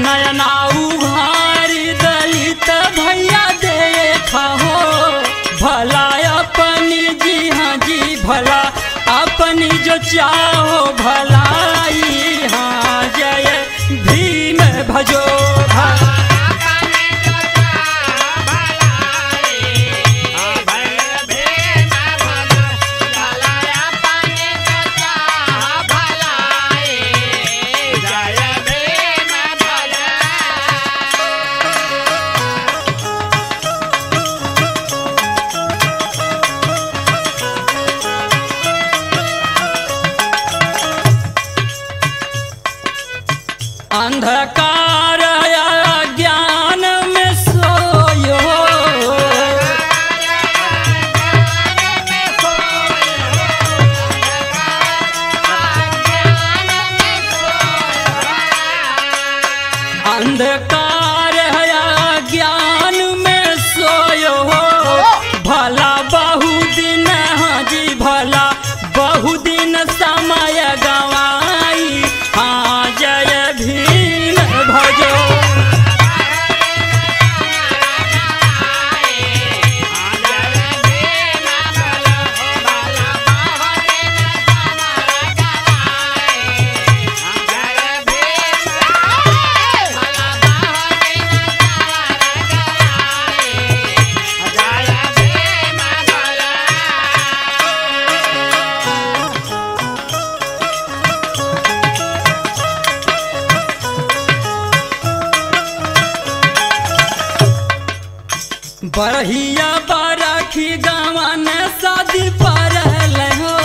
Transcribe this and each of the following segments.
नयना उघारी दलित भैया देखा हो भला अपनी जी हाँ जी भला अपनी जो चाहो भलाई हाँ जय भीम भजो भला अंधकार ज्ञान में सोयो अंधकार ज्ञान में सोयो भला बहु दिन हाँ जी भला बहु दिन समय गवाई हाँ जय भीम भजो बरहिया बरखी गवन शादी पर हो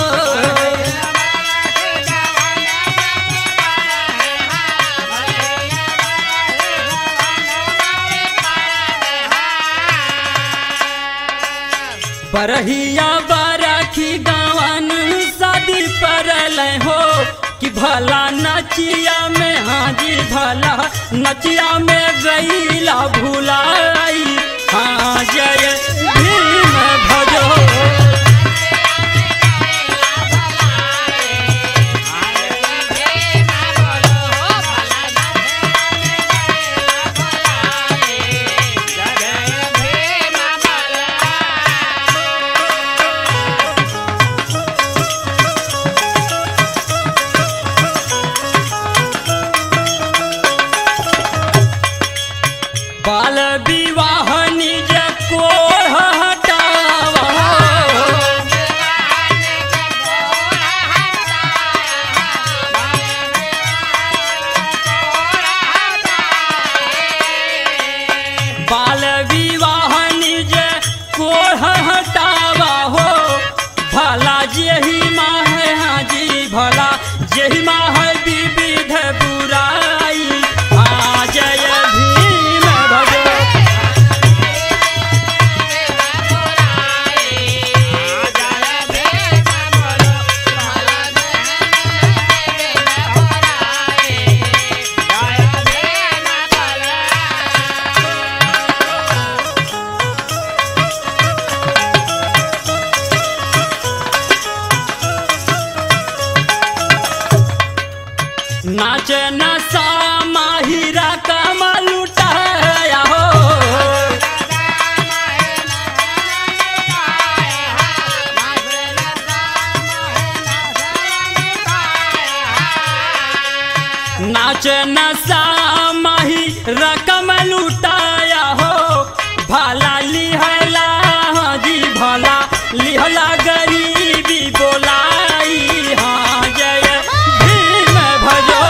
बरहिया बरखी गवन शादी पर हो कि भला नचिया में हाँ जी भला नचिया में गईला भुलाई हाँ जय भीम भजो बाल विवाह निज कोढ़ हटावा बाल विवाह निज कोढ़ हटावा हो भला जेही माँ है हाँ जी भला जेही माँ है विविध बुराई हाँ जय भीम भजो नाच नसा माहिरा कमल उठाया हो नाच नसा माही रकम लुटाया हो भला लिहला हाँ जी भला लिहला गरीबी बोलाई हाँ जय भीम भजो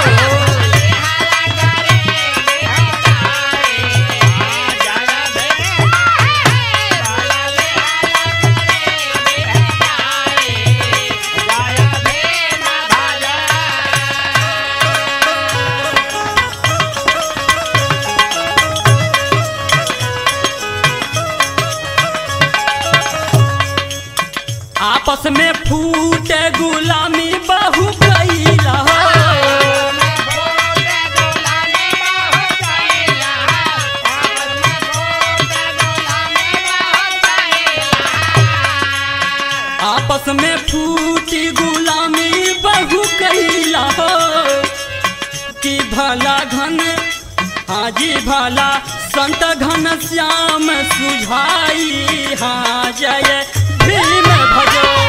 आपस में फूटे गुलामी बहु कैला हो आपस में फूटी गुलामी बहु कैला हो कि भला घन हाजी भला संत घन श्याम सुझाई हाँ जय भीम भजो